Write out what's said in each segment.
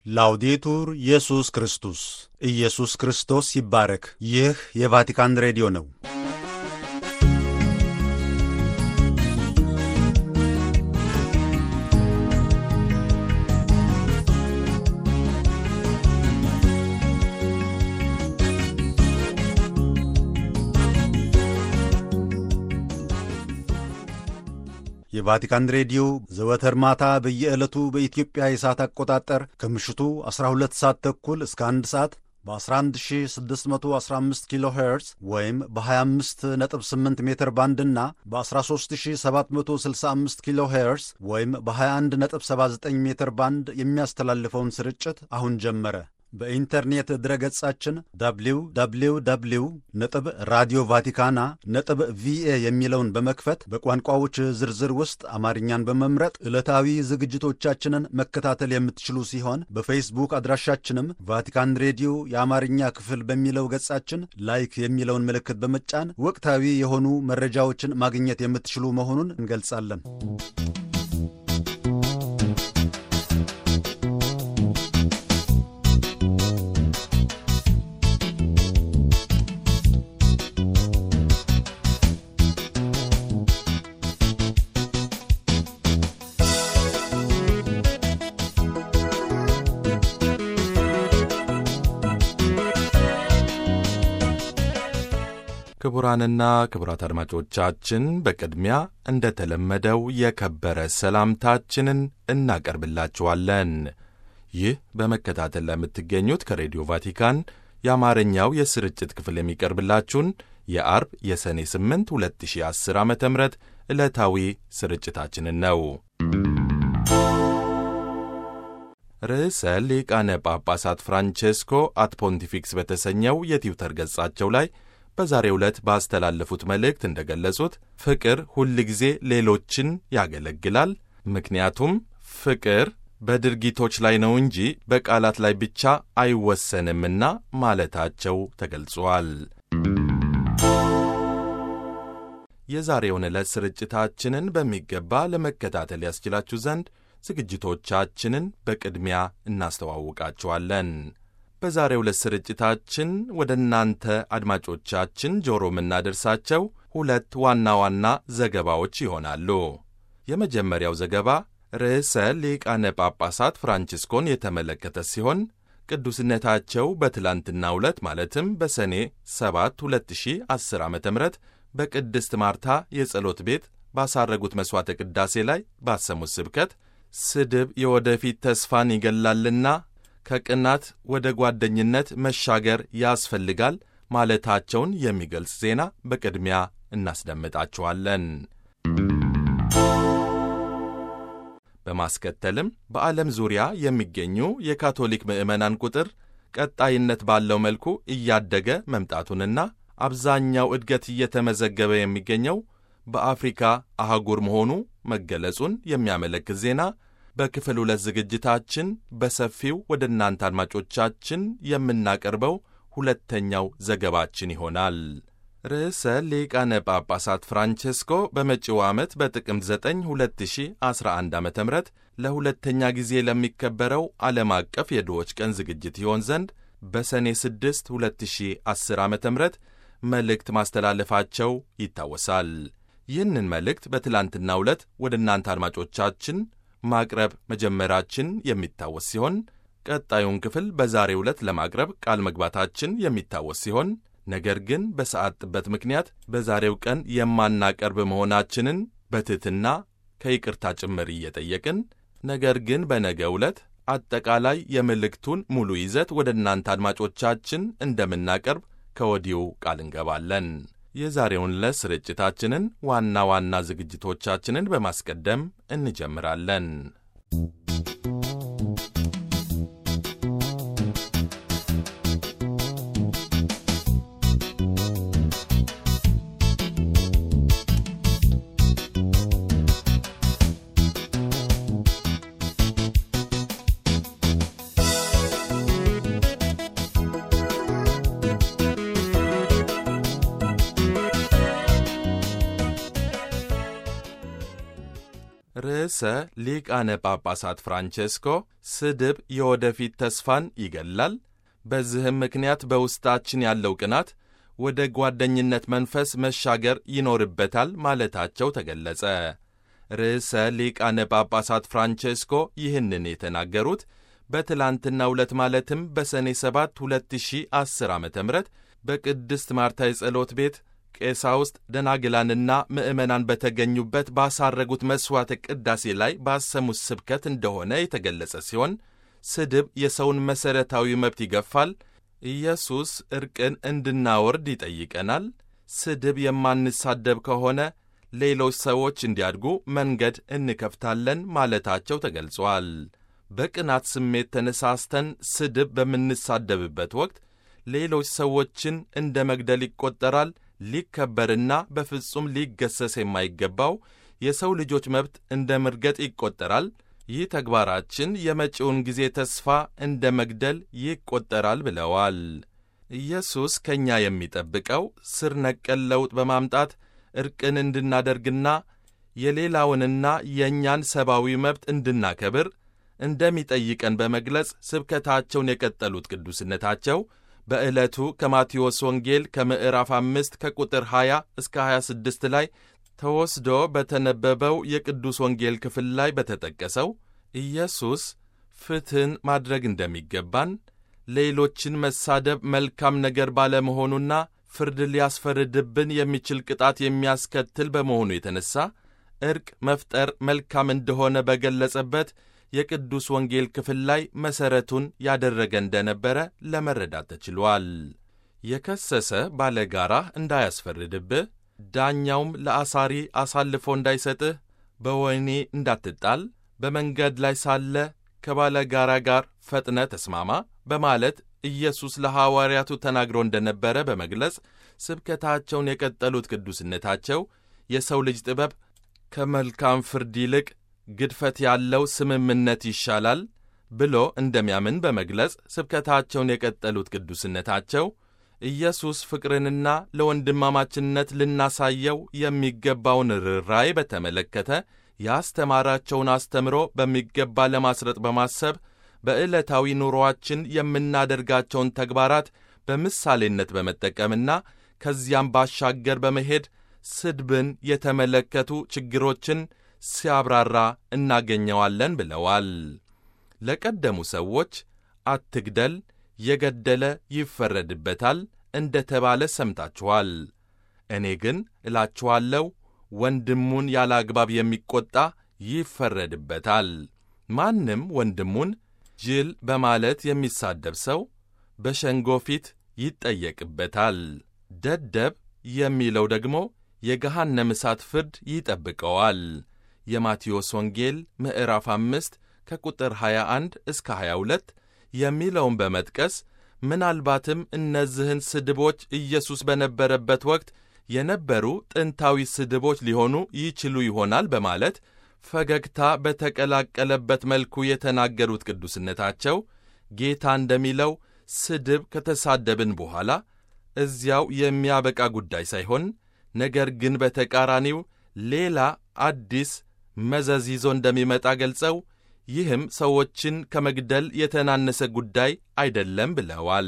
ላውዴቱር ኢየሱስ ክርስቶስ ኢየሱስ ክርስቶስ ይባረክ። ይህ የቫቲካን ሬዲዮ ነው። የቫቲካን ሬዲዮ ዘወትር ማታ በየዕለቱ በኢትዮጵያ የሰዓት አቆጣጠር ከምሽቱ 12 ሰዓት ተኩል እስከ 1 ሰዓት በ11615 ኪሎ ሄርዝ ወይም በ258 ሜትር ባንድ እና በ13765 ኪሎ ሄርዝ ወይም በ2179 ሜትር ባንድ የሚያስተላልፈውን ስርጭት አሁን ጀመረ። በኢንተርኔት ድረገጻችን www ነጥብ ራዲዮ ቫቲካና ነጥብ ቪኤ የሚለውን በመክፈት በቋንቋዎች ዝርዝር ውስጥ አማርኛን በመምረጥ ዕለታዊ ዝግጅቶቻችንን መከታተል የምትችሉ ሲሆን በፌስቡክ አድራሻችንም ቫቲካን ሬዲዮ የአማርኛ ክፍል በሚለው ገጻችን ላይክ የሚለውን ምልክት በመጫን ወቅታዊ የሆኑ መረጃዎችን ማግኘት የምትችሉ መሆኑን እንገልጻለን። ክቡራንና ክቡራት አድማጮቻችን በቅድሚያ እንደተለመደው የከበረ ሰላምታችንን እናቀርብላችኋለን። ይህ በመከታተል ለምትገኙት ከሬዲዮ ቫቲካን የአማርኛው የስርጭት ክፍል የሚቀርብላችሁን የአርብ የሰኔ 8 2010 ዓ ም ዕለታዊ ስርጭታችንን ነው። ርዕሰ ሊቃነ ጳጳሳት ፍራንቼስኮ አት ፖንቲፊክስ በተሰኘው የትዊተር ገጻቸው ላይ በዛሬው ዕለት ባስተላለፉት መልእክት እንደገለጹት ፍቅር ሁል ጊዜ ሌሎችን ያገለግላል፣ ምክንያቱም ፍቅር በድርጊቶች ላይ ነው እንጂ በቃላት ላይ ብቻ አይወሰንምና ማለታቸው ተገልጿል። የዛሬውን ዕለት ስርጭታችንን በሚገባ ለመከታተል ያስችላችሁ ዘንድ ዝግጅቶቻችንን በቅድሚያ እናስተዋውቃችኋለን። በዛሬው ዕለት ስርጭታችን ወደ እናንተ አድማጮቻችን ጆሮ የምናደርሳቸው ሁለት ዋና ዋና ዘገባዎች ይሆናሉ። የመጀመሪያው ዘገባ ርዕሰ ሊቃነ ጳጳሳት ፍራንቺስኮን የተመለከተ ሲሆን ቅዱስነታቸው በትላንትናው ዕለት ማለትም በሰኔ 7 2010 ዓ ም በቅድስት ማርታ የጸሎት ቤት ባሳረጉት መሥዋዕተ ቅዳሴ ላይ ባሰሙት ስብከት ስድብ የወደፊት ተስፋን ይገላልና ከቅናት ወደ ጓደኝነት መሻገር ያስፈልጋል ማለታቸውን የሚገልጽ ዜና በቅድሚያ እናስደምጣችኋለን። በማስከተልም በዓለም ዙሪያ የሚገኙ የካቶሊክ ምዕመናን ቁጥር ቀጣይነት ባለው መልኩ እያደገ መምጣቱንና አብዛኛው እድገት እየተመዘገበ የሚገኘው በአፍሪካ አህጉር መሆኑ መገለጹን የሚያመለክት ዜና በክፍል ሁለት ዝግጅታችን በሰፊው ወደ እናንተ አድማጮቻችን የምናቀርበው ሁለተኛው ዘገባችን ይሆናል። ርዕሰ ሊቃነ ጳጳሳት ፍራንቼስኮ በመጪው ዓመት በጥቅምት 9 2011 ዓ ም ለሁለተኛ ጊዜ ለሚከበረው ዓለም አቀፍ የድሆች ቀን ዝግጅት ይሆን ዘንድ በሰኔ 6 2010 ዓ ም መልእክት ማስተላለፋቸው ይታወሳል። ይህንን መልእክት በትላንትናው ዕለት ወደ እናንተ አድማጮቻችን ማቅረብ መጀመራችን የሚታወስ ሲሆን ቀጣዩን ክፍል በዛሬው ዕለት ለማቅረብ ቃል መግባታችን የሚታወስ ሲሆን ነገር ግን በሰዓት ጥበት ምክንያት በዛሬው ቀን የማናቀርብ መሆናችንን በትሕትና ከይቅርታ ጭምር እየጠየቅን ነገር ግን በነገው ዕለት አጠቃላይ የመልእክቱን ሙሉ ይዘት ወደ እናንተ አድማጮቻችን እንደምናቀርብ ከወዲሁ ቃል እንገባለን። የዛሬውን ዕለት ስርጭታችንን ዋና ዋና ዝግጅቶቻችንን በማስቀደም እንጀምራለን። ርዕሰ ሊቃነ ጳጳሳት ፍራንቼስኮ ስድብ የወደፊት ተስፋን ይገላል፣ በዚህም ምክንያት በውስጣችን ያለው ቅናት ወደ ጓደኝነት መንፈስ መሻገር ይኖርበታል ማለታቸው ተገለጸ። ርዕሰ ሊቃነ ጳጳሳት ፍራንቼስኮ ይህንን የተናገሩት በትላንትናው ዕለት ማለትም በሰኔ 7 2010 ዓ ም በቅድስት ማርታ የጸሎት ቤት ቀሳውስት ደናግላንና ምዕመናን በተገኙበት ባሳረጉት መሥዋዕተ ቅዳሴ ላይ ባሰሙት ስብከት እንደሆነ የተገለጸ ሲሆን ስድብ የሰውን መሠረታዊ መብት ይገፋል፣ ኢየሱስ ዕርቅን እንድናወርድ ይጠይቀናል፣ ስድብ የማንሳደብ ከሆነ ሌሎች ሰዎች እንዲያድጉ መንገድ እንከፍታለን ማለታቸው ተገልጿል። በቅናት ስሜት ተነሳስተን ስድብ በምንሳደብበት ወቅት ሌሎች ሰዎችን እንደ መግደል ይቆጠራል። ሊከበርና በፍጹም ሊገሰስ የማይገባው የሰው ልጆች መብት እንደ መርገጥ ይቆጠራል። ይህ ተግባራችን የመጪውን ጊዜ ተስፋ እንደ መግደል ይቆጠራል ብለዋል። ኢየሱስ ከእኛ የሚጠብቀው ስር ነቀል ለውጥ በማምጣት ዕርቅን እንድናደርግና የሌላውንና የእኛን ሰብአዊ መብት እንድናከብር እንደሚጠይቀን በመግለጽ ስብከታቸውን የቀጠሉት ቅዱስነታቸው በዕለቱ ከማቴዎስ ወንጌል ከምዕራፍ አምስት ከቁጥር 20 እስከ 26 ላይ ተወስዶ በተነበበው የቅዱስ ወንጌል ክፍል ላይ በተጠቀሰው ኢየሱስ ፍትሕን ማድረግ እንደሚገባን፣ ሌሎችን መሳደብ መልካም ነገር ባለመሆኑና ፍርድ ሊያስፈርድብን የሚችል ቅጣት የሚያስከትል በመሆኑ የተነሳ ዕርቅ መፍጠር መልካም እንደሆነ በገለጸበት የቅዱስ ወንጌል ክፍል ላይ መሠረቱን ያደረገ እንደነበረ ለመረዳት ተችሏል። የከሰሰ ባለጋራህ እንዳያስፈርድብህ፣ ዳኛውም ለአሳሪ አሳልፎ እንዳይሰጥህ፣ በወህኒ እንዳትጣል፣ በመንገድ ላይ ሳለ ከባለጋራ ጋር ፈጥነ ተስማማ በማለት ኢየሱስ ለሐዋርያቱ ተናግሮ እንደነበረ በመግለጽ ስብከታቸውን የቀጠሉት ቅዱስነታቸው የሰው ልጅ ጥበብ ከመልካም ፍርድ ይልቅ ግድፈት ያለው ስምምነት ይሻላል ብሎ እንደሚያምን በመግለጽ ስብከታቸውን የቀጠሉት ቅዱስነታቸው ኢየሱስ ፍቅርንና ለወንድማማችነት ልናሳየው የሚገባውን ርኅራኄ በተመለከተ ያስተማራቸውን አስተምሮ በሚገባ ለማስረጥ በማሰብ በዕለታዊ ኑሮአችን የምናደርጋቸውን ተግባራት በምሳሌነት በመጠቀምና ከዚያም ባሻገር በመሄድ ስድብን የተመለከቱ ችግሮችን ሲያብራራ እናገኘዋለን ብለዋል። ለቀደሙ ሰዎች አትግደል፣ የገደለ ይፈረድበታል እንደ ተባለ ሰምታችኋል። እኔ ግን እላችኋለሁ ወንድሙን ያለ አግባብ የሚቈጣ ይፈረድበታል። ማንም ወንድሙን ጅል በማለት የሚሳደብ ሰው በሸንጎ ፊት ይጠየቅበታል። ደደብ የሚለው ደግሞ የገሃነም እሳት ፍርድ ይጠብቀዋል። የማቴዎስ ወንጌል ምዕራፍ አምስት ከቁጥር 21 እስከ 22 የሚለውን በመጥቀስ ምናልባትም እነዚህን ስድቦች ኢየሱስ በነበረበት ወቅት የነበሩ ጥንታዊ ስድቦች ሊሆኑ ይችሉ ይሆናል በማለት ፈገግታ በተቀላቀለበት መልኩ የተናገሩት ቅዱስነታቸው ጌታ እንደሚለው ስድብ ከተሳደብን በኋላ እዚያው የሚያበቃ ጉዳይ ሳይሆን ነገር ግን በተቃራኒው ሌላ አዲስ መዘዝ ይዞ እንደሚመጣ ገልጸው ይህም ሰዎችን ከመግደል የተናነሰ ጉዳይ አይደለም ብለዋል።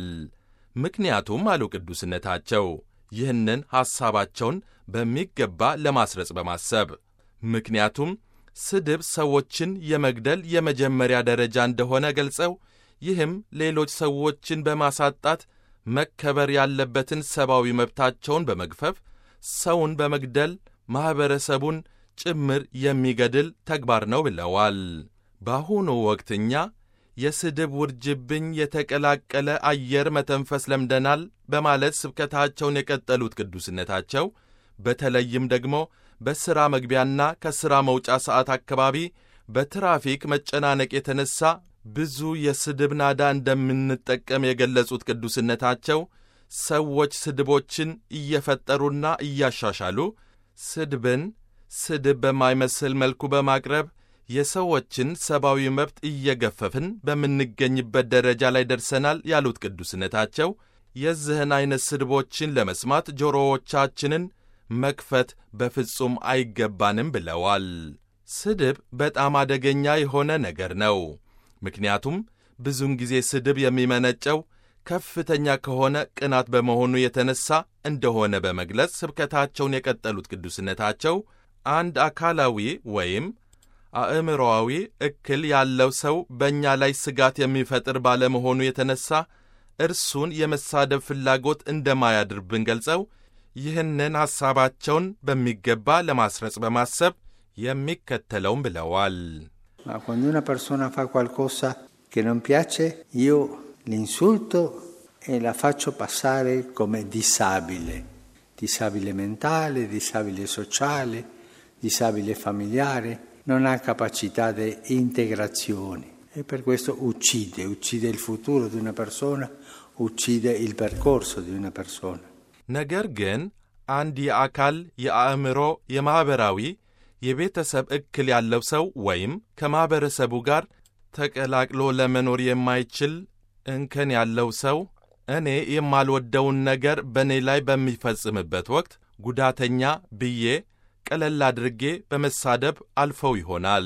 ምክንያቱም አሉ ቅዱስነታቸው ይህንን ሐሳባቸውን በሚገባ ለማስረጽ በማሰብ ምክንያቱም ስድብ ሰዎችን የመግደል የመጀመሪያ ደረጃ እንደሆነ ገልጸው ይህም ሌሎች ሰዎችን በማሳጣት መከበር ያለበትን ሰብአዊ መብታቸውን በመግፈፍ ሰውን በመግደል ማኅበረሰቡን ጭምር የሚገድል ተግባር ነው ብለዋል። በአሁኑ ወቅት እኛ የስድብ ውርጅብኝ የተቀላቀለ አየር መተንፈስ ለምደናል በማለት ስብከታቸውን የቀጠሉት ቅዱስነታቸው በተለይም ደግሞ በሥራ መግቢያና ከሥራ መውጫ ሰዓት አካባቢ በትራፊክ መጨናነቅ የተነሳ ብዙ የስድብ ናዳ እንደምንጠቀም የገለጹት ቅዱስነታቸው ሰዎች ስድቦችን እየፈጠሩና እያሻሻሉ ስድብን ስድብ በማይመስል መልኩ በማቅረብ የሰዎችን ሰብአዊ መብት እየገፈፍን በምንገኝበት ደረጃ ላይ ደርሰናል ያሉት ቅዱስነታቸው የዚህን ዐይነት ስድቦችን ለመስማት ጆሮዎቻችንን መክፈት በፍጹም አይገባንም ብለዋል። ስድብ በጣም አደገኛ የሆነ ነገር ነው። ምክንያቱም ብዙውን ጊዜ ስድብ የሚመነጨው ከፍተኛ ከሆነ ቅናት በመሆኑ የተነሳ እንደሆነ በመግለጽ ስብከታቸውን የቀጠሉት ቅዱስነታቸው አንድ አካላዊ ወይም አእምሮአዊ እክል ያለው ሰው በእኛ ላይ ስጋት የሚፈጥር ባለመሆኑ የተነሳ እርሱን የመሳደብ ፍላጎት እንደማያድርብን ገልጸው ይህንን ሐሳባቸውን በሚገባ ለማስረጽ በማሰብ የሚከተለውም ብለዋል። Ma quando una persona fa qualcosa che non piace, io l'insulto e la faccio passare come disabile, disabile mentale, disabile sociale, disabile familiare, non ha capacità di integrazione e per questo uccide, uccide il futuro di una persona, uccide il percorso di una persona. ነገር ግን አንድ የአካል የአእምሮ የማኅበራዊ የቤተሰብ እክል ያለው ሰው ወይም ከማኅበረሰቡ ጋር ተቀላቅሎ ለመኖር የማይችል እንከን ያለው ሰው እኔ የማልወደውን ነገር በእኔ ላይ በሚፈጽምበት ወቅት ጉዳተኛ ብዬ ቀለል አድርጌ በመሳደብ አልፈው ይሆናል።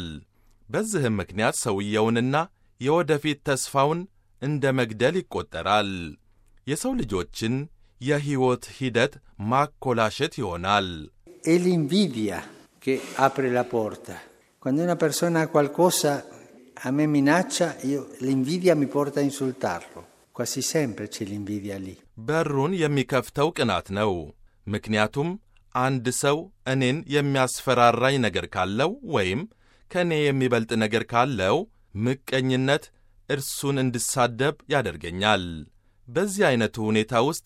በዚህም ምክንያት ሰውየውንና የወደፊት ተስፋውን እንደ መግደል ይቆጠራል። የሰው ልጆችን የሕይወት ሂደት ማኮላሸት ይሆናል። È l'invidia che apre la porta. Quando una persona ha qualcosa, a me minaccia, io, l'invidia mi porta a insultarlo. Quasi sempre c'è l'invidia lì. በሩን የሚከፍተው ቅናት ነው። ምክንያቱም አንድ ሰው እኔን የሚያስፈራራኝ ነገር ካለው ወይም ከእኔ የሚበልጥ ነገር ካለው ምቀኝነት እርሱን እንድሳደብ ያደርገኛል። በዚህ ዐይነቱ ሁኔታ ውስጥ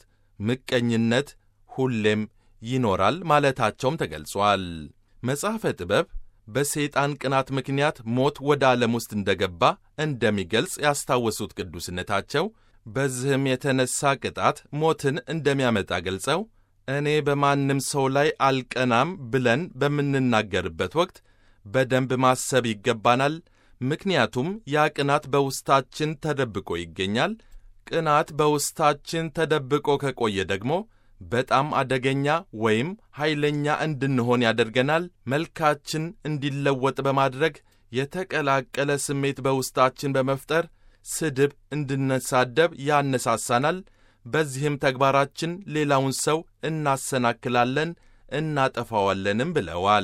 ምቀኝነት ሁሌም ይኖራል ማለታቸውም ተገልጿል። መጽሐፈ ጥበብ በሰይጣን ቅናት ምክንያት ሞት ወደ ዓለም ውስጥ እንደገባ እንደሚገልጽ ያስታወሱት ቅዱስነታቸው በዚህም የተነሣ ቅጣት ሞትን እንደሚያመጣ ገልጸው እኔ በማንም ሰው ላይ አልቀናም ብለን በምንናገርበት ወቅት በደንብ ማሰብ ይገባናል። ምክንያቱም ያ ቅናት በውስጣችን ተደብቆ ይገኛል። ቅናት በውስጣችን ተደብቆ ከቆየ ደግሞ በጣም አደገኛ ወይም ኃይለኛ እንድንሆን ያደርገናል። መልካችን እንዲለወጥ በማድረግ የተቀላቀለ ስሜት በውስጣችን በመፍጠር ስድብ እንድንሳደብ ያነሳሳናል። በዚህም ተግባራችን ሌላውን ሰው እናሰናክላለን፣ እናጠፋዋለንም ብለዋል።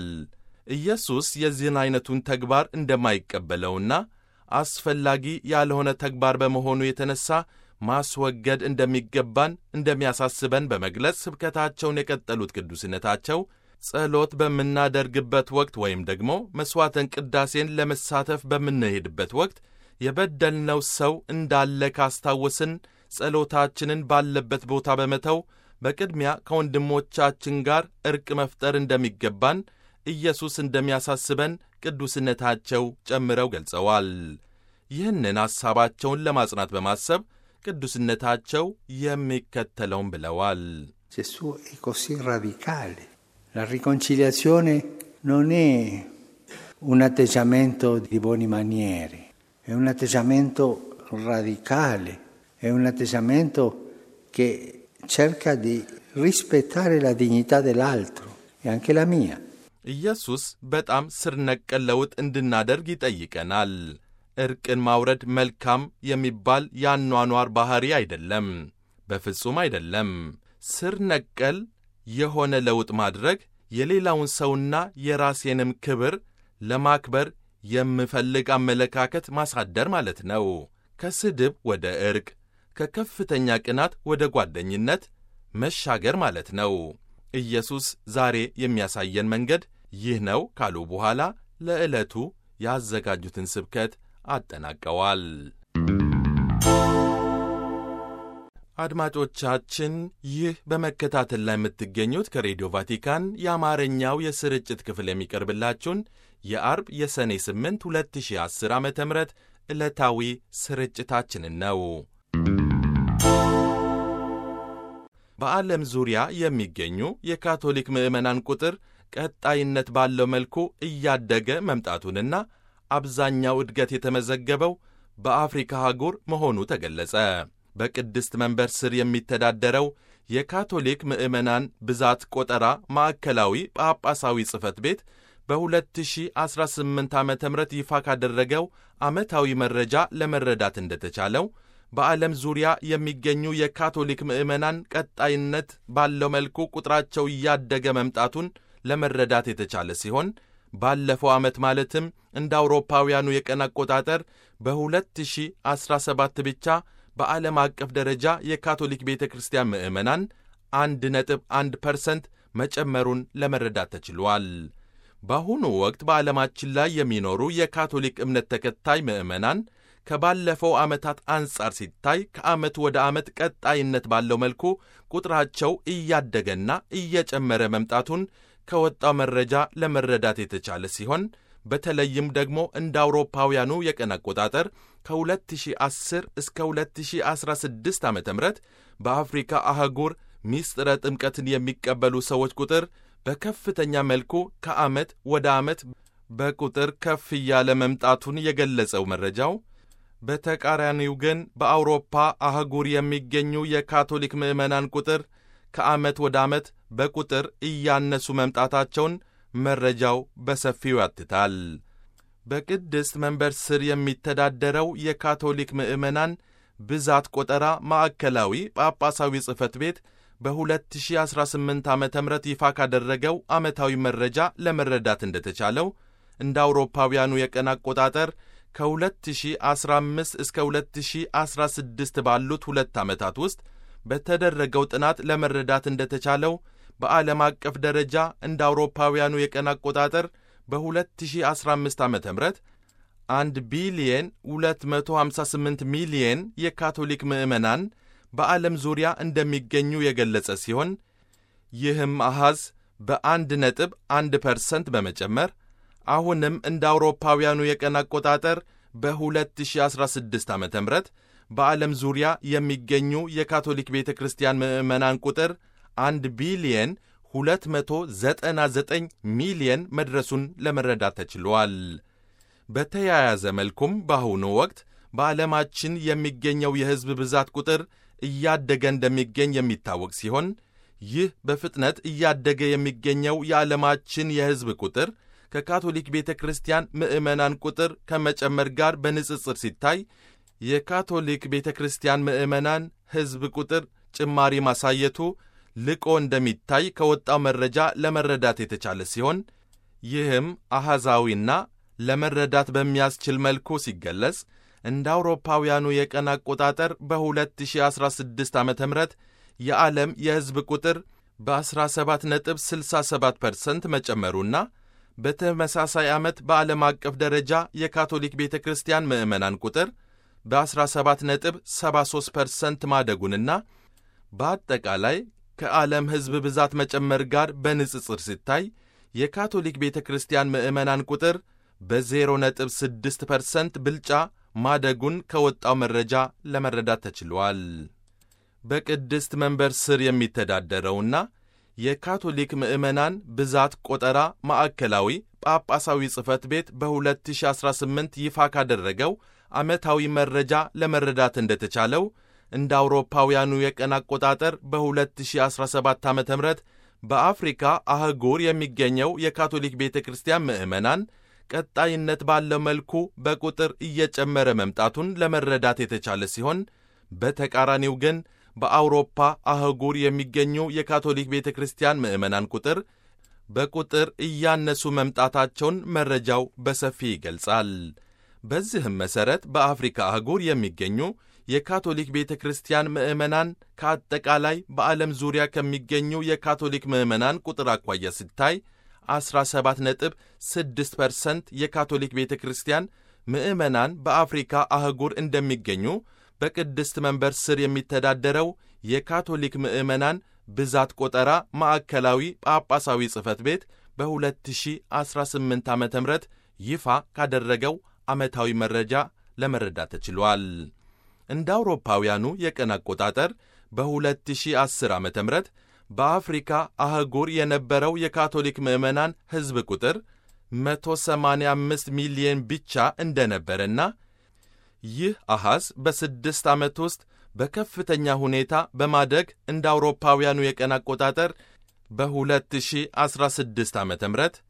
ኢየሱስ የዚህን ዐይነቱን ተግባር እንደማይቀበለውና አስፈላጊ ያልሆነ ተግባር በመሆኑ የተነሣ ማስወገድ እንደሚገባን እንደሚያሳስበን በመግለጽ ስብከታቸውን የቀጠሉት ቅዱስነታቸው ጸሎት በምናደርግበት ወቅት ወይም ደግሞ መሥዋዕተን ቅዳሴን ለመሳተፍ በምንሄድበት ወቅት የበደልነው ሰው እንዳለ ካስታወስን ጸሎታችንን ባለበት ቦታ በመተው በቅድሚያ ከወንድሞቻችን ጋር ዕርቅ መፍጠር እንደሚገባን ኢየሱስ እንደሚያሳስበን ቅዱስነታቸው ጨምረው ገልጸዋል። ይህንን ሐሳባቸውን ለማጽናት በማሰብ ቅዱስነታቸው የሚከተለውን ብለዋል። Gesù è così radicale. La riconciliazione non è un atteggiamento di buone maniere, è un atteggiamento radicale, è un atteggiamento che cerca di rispettare la dignità dell'altro e anche la mia. ኢየሱስ በጣም ስር ነቀል ለውጥ እንድናደርግ ይጠይቀናል። ዕርቅን ማውረድ መልካም የሚባል የአኗኗር ባሕሪ አይደለም፣ በፍጹም አይደለም። ስር ነቀል የሆነ ለውጥ ማድረግ የሌላውን ሰውና የራሴንም ክብር ለማክበር የምፈልግ አመለካከት ማሳደር ማለት ነው። ከስድብ ወደ ዕርቅ፣ ከከፍተኛ ቅናት ወደ ጓደኝነት መሻገር ማለት ነው። ኢየሱስ ዛሬ የሚያሳየን መንገድ ይህ ነው ካሉ በኋላ ለዕለቱ ያዘጋጁትን ስብከት አጠናቀዋል። አድማጮቻችን ይህ በመከታተል ላይ የምትገኙት ከሬዲዮ ቫቲካን የአማርኛው የስርጭት ክፍል የሚቀርብላችሁን የአርብ የሰኔ 8 2010 ዓ ም ዕለታዊ ስርጭታችንን ነው። በዓለም ዙሪያ የሚገኙ የካቶሊክ ምዕመናን ቁጥር ቀጣይነት ባለው መልኩ እያደገ መምጣቱንና አብዛኛው እድገት የተመዘገበው በአፍሪካ አህጉር መሆኑ ተገለጸ። በቅድስት መንበር ስር የሚተዳደረው የካቶሊክ ምዕመናን ብዛት ቆጠራ ማዕከላዊ ጳጳሳዊ ጽሕፈት ቤት በ2018 ዓ ም ይፋ ካደረገው ዓመታዊ መረጃ ለመረዳት እንደተቻለው በዓለም ዙሪያ የሚገኙ የካቶሊክ ምዕመናን ቀጣይነት ባለው መልኩ ቁጥራቸው እያደገ መምጣቱን ለመረዳት የተቻለ ሲሆን ባለፈው ዓመት ማለትም እንደ አውሮፓውያኑ የቀን አቆጣጠር በ2017 ብቻ በዓለም አቀፍ ደረጃ የካቶሊክ ቤተ ክርስቲያን ምዕመናን አንድ ነጥብ አንድ ፐርሰንት መጨመሩን ለመረዳት ተችሏል። በአሁኑ ወቅት በዓለማችን ላይ የሚኖሩ የካቶሊክ እምነት ተከታይ ምዕመናን ከባለፈው ዓመታት አንጻር ሲታይ ከዓመት ወደ ዓመት ቀጣይነት ባለው መልኩ ቁጥራቸው እያደገና እየጨመረ መምጣቱን ከወጣው መረጃ ለመረዳት የተቻለ ሲሆን በተለይም ደግሞ እንደ አውሮፓውያኑ የቀን አቆጣጠር ከ2010 እስከ 2016 ዓ ም በአፍሪካ አህጉር ሚስጥረ ጥምቀትን የሚቀበሉ ሰዎች ቁጥር በከፍተኛ መልኩ ከዓመት ወደ ዓመት በቁጥር ከፍ እያለ መምጣቱን የገለጸው መረጃው በተቃራኒው ግን በአውሮፓ አህጉር የሚገኙ የካቶሊክ ምዕመናን ቁጥር ከዓመት ወደ ዓመት በቁጥር እያነሱ መምጣታቸውን መረጃው በሰፊው ያትታል። በቅድስት መንበር ስር የሚተዳደረው የካቶሊክ ምዕመናን ብዛት ቆጠራ ማዕከላዊ ጳጳሳዊ ጽሕፈት ቤት በ2018 ዓ ም ይፋ ካደረገው ዓመታዊ መረጃ ለመረዳት እንደተቻለው እንደ አውሮፓውያኑ የቀን አቆጣጠር ከ2015 እስከ 2016 ባሉት ሁለት ዓመታት ውስጥ በተደረገው ጥናት ለመረዳት እንደተቻለው በዓለም አቀፍ ደረጃ እንደ አውሮፓውያኑ የቀን አቆጣጠር በ2015 ዓ ም 1 ቢሊየን 258 ሚሊየን የካቶሊክ ምዕመናን በዓለም ዙሪያ እንደሚገኙ የገለጸ ሲሆን ይህም አሐዝ በአንድ ነጥብ አንድ ፐርሰንት በመጨመር አሁንም እንደ አውሮፓውያኑ የቀን አቆጣጠር በ2016 ዓ ም በዓለም ዙሪያ የሚገኙ የካቶሊክ ቤተ ክርስቲያን ምዕመናን ቁጥር 1 ቢሊየን 299 ሚሊየን መድረሱን ለመረዳት ተችሏል። በተያያዘ መልኩም በአሁኑ ወቅት በዓለማችን የሚገኘው የሕዝብ ብዛት ቁጥር እያደገ እንደሚገኝ የሚታወቅ ሲሆን ይህ በፍጥነት እያደገ የሚገኘው የዓለማችን የሕዝብ ቁጥር ከካቶሊክ ቤተ ክርስቲያን ምዕመናን ቁጥር ከመጨመር ጋር በንጽጽር ሲታይ የካቶሊክ ቤተ ክርስቲያን ምዕመናን ሕዝብ ቁጥር ጭማሪ ማሳየቱ ልቆ እንደሚታይ ከወጣው መረጃ ለመረዳት የተቻለ ሲሆን ይህም አሐዛዊና ለመረዳት በሚያስችል መልኩ ሲገለጽ እንደ አውሮፓውያኑ የቀን አቆጣጠር በ2016 ዓ ም የዓለም የሕዝብ ቁጥር በ17.67 ፐርሰንት መጨመሩና በተመሳሳይ ዓመት በዓለም አቀፍ ደረጃ የካቶሊክ ቤተ ክርስቲያን ምዕመናን ቁጥር በ17.73 ፐርሰንት ማደጉንና በአጠቃላይ ከዓለም ሕዝብ ብዛት መጨመር ጋር በንጽጽር ሲታይ የካቶሊክ ቤተ ክርስቲያን ምዕመናን ቁጥር በ0.6 ፐርሰንት ብልጫ ማደጉን ከወጣው መረጃ ለመረዳት ተችሏል። በቅድስት መንበር ስር የሚተዳደረውና የካቶሊክ ምዕመናን ብዛት ቆጠራ ማዕከላዊ ጳጳሳዊ ጽሕፈት ቤት በ2018 ይፋ ካደረገው ዓመታዊ መረጃ ለመረዳት እንደተቻለው እንደ አውሮፓውያኑ የቀን አቆጣጠር በ2017 ዓ ም በአፍሪካ አህጉር የሚገኘው የካቶሊክ ቤተ ክርስቲያን ምዕመናን ቀጣይነት ባለው መልኩ በቁጥር እየጨመረ መምጣቱን ለመረዳት የተቻለ ሲሆን በተቃራኒው ግን በአውሮፓ አህጉር የሚገኙ የካቶሊክ ቤተ ክርስቲያን ምዕመናን ቁጥር በቁጥር እያነሱ መምጣታቸውን መረጃው በሰፊ ይገልጻል። በዚህም መሠረት በአፍሪካ አህጉር የሚገኙ የካቶሊክ ቤተ ክርስቲያን ምዕመናን ከአጠቃላይ በዓለም ዙሪያ ከሚገኙ የካቶሊክ ምዕመናን ቁጥር አኳያ ሲታይ 17.6 ፐርሰንት የካቶሊክ ቤተ ክርስቲያን ምዕመናን በአፍሪካ አህጉር እንደሚገኙ በቅድስት መንበር ስር የሚተዳደረው የካቶሊክ ምዕመናን ብዛት ቆጠራ ማዕከላዊ ጳጳሳዊ ጽሕፈት ቤት በ2018 ዓ ም ይፋ ካደረገው ዓመታዊ መረጃ ለመረዳት ተችሏል። እንደ አውሮፓውያኑ የቀን አቆጣጠር በ2010 ዓ ም በአፍሪካ አህጉር የነበረው የካቶሊክ ምዕመናን ሕዝብ ቁጥር 185 ሚሊየን ብቻ እንደነበረና ይህ አሐዝ በስድስት ዓመት ውስጥ በከፍተኛ ሁኔታ በማደግ እንደ አውሮፓውያኑ የቀን አቆጣጠር በ2016 ዓ ም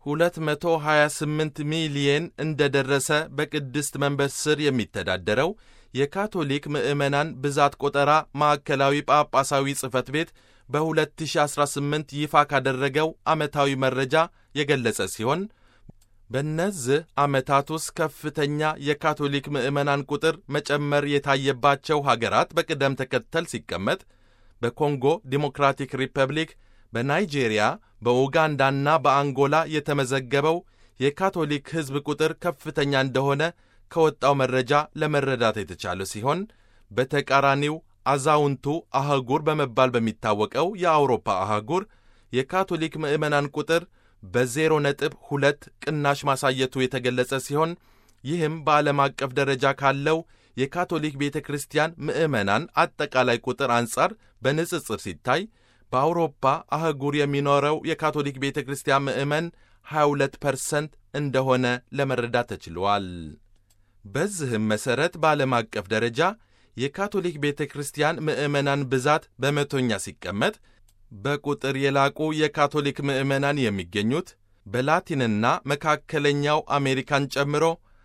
228 ሚሊየን እንደደረሰ በቅድስት መንበር ስር የሚተዳደረው የካቶሊክ ምዕመናን ብዛት ቆጠራ ማዕከላዊ ጳጳሳዊ ጽሕፈት ቤት በ2018 ይፋ ካደረገው ዓመታዊ መረጃ የገለጸ ሲሆን በእነዚህ ዓመታት ውስጥ ከፍተኛ የካቶሊክ ምዕመናን ቁጥር መጨመር የታየባቸው ሀገራት በቅደም ተከተል ሲቀመጥ በኮንጎ ዲሞክራቲክ ሪፐብሊክ፣ በናይጄሪያ፣ በኡጋንዳና በአንጎላ የተመዘገበው የካቶሊክ ሕዝብ ቁጥር ከፍተኛ እንደሆነ ከወጣው መረጃ ለመረዳት የተቻለ ሲሆን በተቃራኒው አዛውንቱ አህጉር በመባል በሚታወቀው የአውሮፓ አህጉር የካቶሊክ ምዕመናን ቁጥር በዜሮ ነጥብ ሁለት ቅናሽ ማሳየቱ የተገለጸ ሲሆን ይህም በዓለም አቀፍ ደረጃ ካለው የካቶሊክ ቤተ ክርስቲያን ምዕመናን አጠቃላይ ቁጥር አንጻር በንጽጽር ሲታይ በአውሮፓ አህጉር የሚኖረው የካቶሊክ ቤተ ክርስቲያን ምዕመን 22 ፐርሰንት እንደሆነ ለመረዳት ተችሏል። በዚህም መሠረት በዓለም አቀፍ ደረጃ የካቶሊክ ቤተ ክርስቲያን ምዕመናን ብዛት በመቶኛ ሲቀመጥ በቁጥር የላቁ የካቶሊክ ምዕመናን የሚገኙት በላቲንና መካከለኛው አሜሪካን ጨምሮ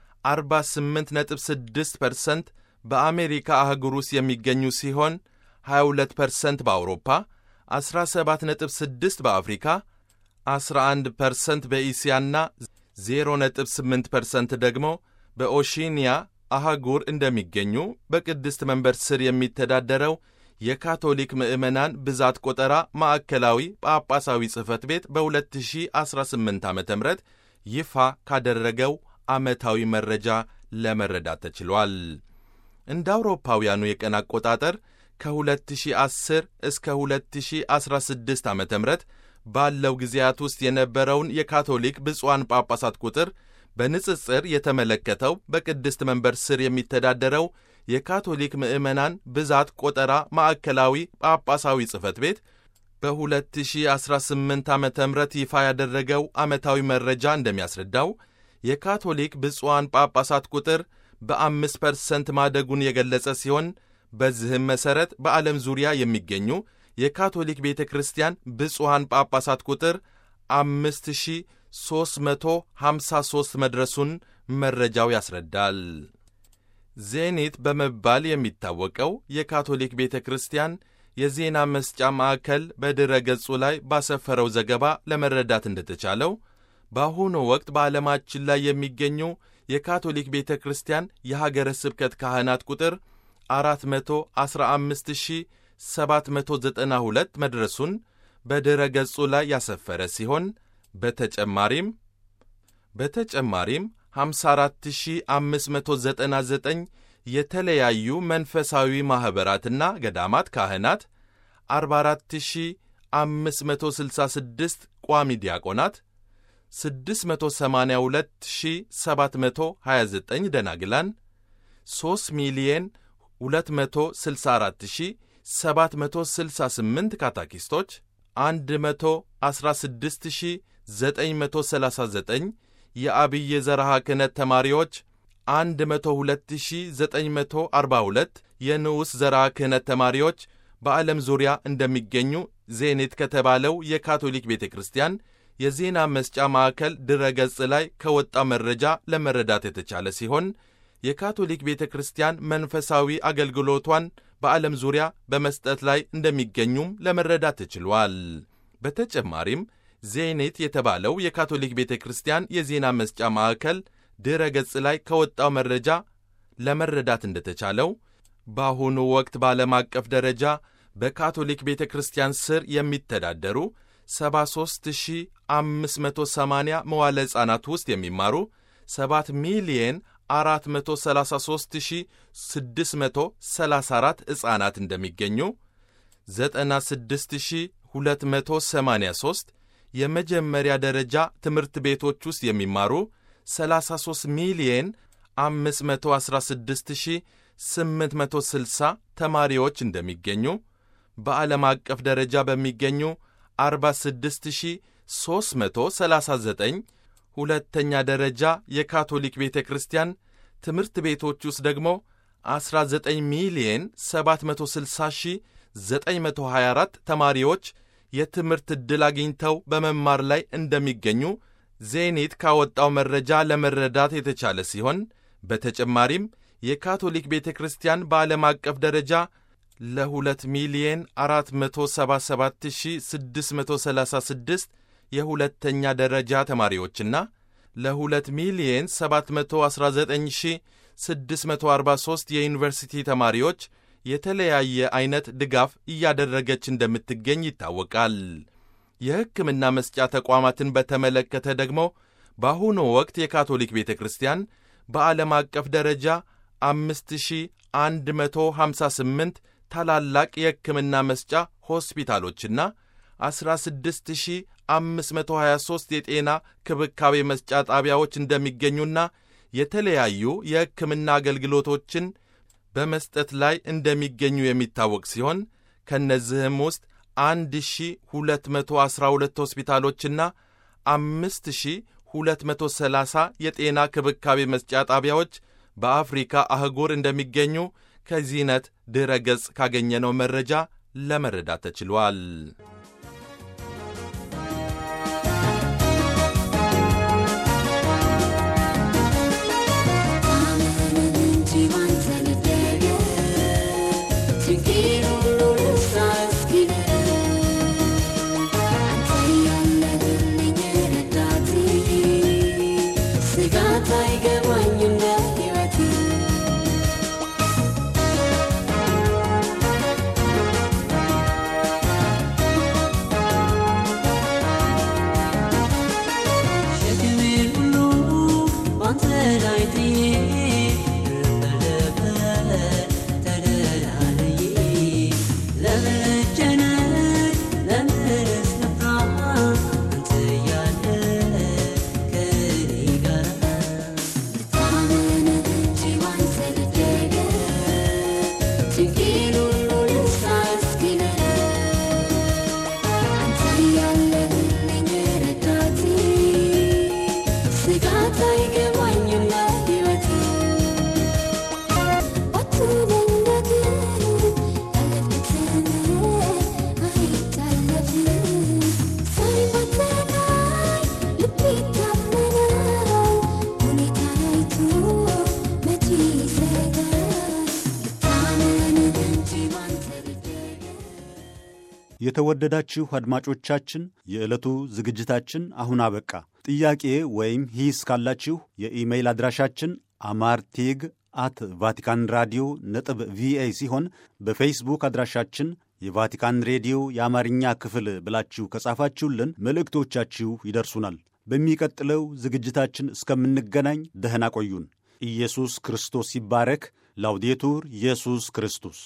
48.6 ፐርሰንት በአሜሪካ አህጉር ውስጥ የሚገኙ ሲሆን 22 ፐርሰንት በአውሮፓ፣ 17.6 በአፍሪካ፣ 11 ፐርሰንት በኢስያና 0.8 ፐርሰንት ደግሞ በኦሺኒያ አህጉር እንደሚገኙ በቅድስት መንበር ስር የሚተዳደረው የካቶሊክ ምዕመናን ብዛት ቆጠራ ማዕከላዊ ጳጳሳዊ ጽሕፈት ቤት በ2018 ዓ ም ይፋ ካደረገው ዓመታዊ መረጃ ለመረዳት ተችሏል። እንደ አውሮፓውያኑ የቀን አቆጣጠር ከ2010 እስከ 2016 ዓ ም ባለው ጊዜያት ውስጥ የነበረውን የካቶሊክ ብፁዓን ጳጳሳት ቁጥር በንጽጽር የተመለከተው በቅድስት መንበር ስር የሚተዳደረው የካቶሊክ ምዕመናን ብዛት ቆጠራ ማዕከላዊ ጳጳሳዊ ጽሕፈት ቤት በ2018 ዓ ም ይፋ ያደረገው ዓመታዊ መረጃ እንደሚያስረዳው የካቶሊክ ብፁዓን ጳጳሳት ቁጥር በአምስት ፐርሰንት ማደጉን የገለጸ ሲሆን በዚህም መሠረት በዓለም ዙሪያ የሚገኙ የካቶሊክ ቤተ ክርስቲያን ብፁዓን ጳጳሳት ቁጥር አምስት ሺህ 353 መድረሱን መረጃው ያስረዳል። ዜኒት በመባል የሚታወቀው የካቶሊክ ቤተ ክርስቲያን የዜና መስጫ ማዕከል በድረ ገጹ ላይ ባሰፈረው ዘገባ ለመረዳት እንደተቻለው በአሁኑ ወቅት በዓለማችን ላይ የሚገኙ የካቶሊክ ቤተ ክርስቲያን የሀገረ ስብከት ካህናት ቁጥር 415792 መድረሱን በድረ ገጹ ላይ ያሰፈረ ሲሆን በተጨማሪም በተጨማሪም 54599 የተለያዩ መንፈሳዊ ማኅበራትና ገዳማት ካህናት፣ 44566 ቋሚ ዲያቆናት፣ 682729 ደናግላን፣ 3 ሚሊየን 264768 ካታኪስቶች፣ 116939 የአብይ ዘርሃ ክህነት ተማሪዎች 102942 የንዑስ ዘርሃ ክህነት ተማሪዎች በዓለም ዙሪያ እንደሚገኙ ዜኔት ከተባለው የካቶሊክ ቤተ ክርስቲያን የዜና መስጫ ማዕከል ድረ ገጽ ላይ ከወጣ መረጃ ለመረዳት የተቻለ ሲሆን የካቶሊክ ቤተ ክርስቲያን መንፈሳዊ አገልግሎቷን በዓለም ዙሪያ በመስጠት ላይ እንደሚገኙም ለመረዳት ተችሏል። በተጨማሪም ዜኔት የተባለው የካቶሊክ ቤተ ክርስቲያን የዜና መስጫ ማዕከል ድረ ገጽ ላይ ከወጣው መረጃ ለመረዳት እንደተቻለው በአሁኑ ወቅት በዓለም አቀፍ ደረጃ በካቶሊክ ቤተ ክርስቲያን ስር የሚተዳደሩ 73580 መዋለ ሕፃናት ውስጥ የሚማሩ 7 ሚሊየን 433634 ሕፃናት እንደሚገኙ 96283 የመጀመሪያ ደረጃ ትምህርት ቤቶች ውስጥ የሚማሩ 33 ሚሊየን 516860 ተማሪዎች እንደሚገኙ በዓለም አቀፍ ደረጃ በሚገኙ 46339 ሁለተኛ ደረጃ የካቶሊክ ቤተ ክርስቲያን ትምህርት ቤቶች ውስጥ ደግሞ 19 ሚሊየን 760924 ተማሪዎች የትምህርት ዕድል አግኝተው በመማር ላይ እንደሚገኙ ዜኒት ካወጣው መረጃ ለመረዳት የተቻለ ሲሆን በተጨማሪም የካቶሊክ ቤተ ክርስቲያን በዓለም አቀፍ ደረጃ ለ2 ሚሊየን 477636 የሁለተኛ ደረጃ ተማሪዎችና ለ2 ሚሊየን 719643 የዩኒቨርሲቲ ተማሪዎች የተለያየ ዐይነት ድጋፍ እያደረገች እንደምትገኝ ይታወቃል። የሕክምና መስጫ ተቋማትን በተመለከተ ደግሞ በአሁኑ ወቅት የካቶሊክ ቤተ ክርስቲያን በዓለም አቀፍ ደረጃ 5158 ታላላቅ የሕክምና መስጫ ሆስፒታሎችና 16523 የጤና ክብካቤ መስጫ ጣቢያዎች እንደሚገኙና የተለያዩ የሕክምና አገልግሎቶችን በመስጠት ላይ እንደሚገኙ የሚታወቅ ሲሆን ከእነዚህም ውስጥ 1212 ሆስፒታሎችና 5230 የጤና ክብካቤ መስጫ ጣቢያዎች በአፍሪካ አህጉር እንደሚገኙ ከዚህነት ድረ ገጽ ካገኘነው መረጃ ለመረዳት ተችሏል። የተወደዳችሁ አድማጮቻችን የዕለቱ ዝግጅታችን አሁን አበቃ። ጥያቄ ወይም ሂስ ካላችሁ የኢሜይል አድራሻችን አማርቴግ አት ቫቲካን ራዲዮ ነጥብ ቪኦኤ ሲሆን በፌስቡክ አድራሻችን የቫቲካን ሬዲዮ የአማርኛ ክፍል ብላችሁ ከጻፋችሁልን መልእክቶቻችሁ ይደርሱናል። በሚቀጥለው ዝግጅታችን እስከምንገናኝ ደህና ቆዩን። ኢየሱስ ክርስቶስ ይባረክ። ላውዴቱር ኢየሱስ ክርስቶስ